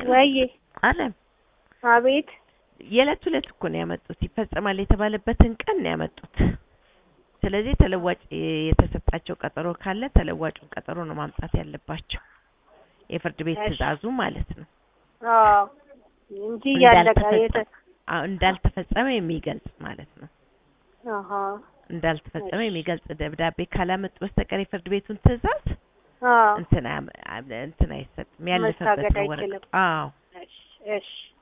ወይዬ አለም አቤት የዕለት ሁለት እኮ ነው ያመጡት። ይፈጸማል የተባለበትን ቀን ነው ያመጡት። ስለዚህ ተለዋጭ የተሰጣቸው ቀጠሮ ካለ ተለዋጩን ቀጠሮ ነው ማምጣት ያለባቸው። የፍርድ ቤት እሺ። ትዕዛዙ ማለት ነው። አዎ እንጂ ያለቀ የተ እንዳልተፈጸመ አዎ፣ እንዳልተፈጸመ የሚገልጽ ማለት ነው። አሃ እንዳልተፈጸመ እሺ። የሚገልጽ ደብዳቤ ካላመጡ በስተቀር የፍርድ ቤቱን ትዕዛዝ አዎ እንትን አያም- እንትን አይሰጥም። ያለፈበት መታገድ ነው አይችልም። ወረቀቱ። አዎ እሺ እሺ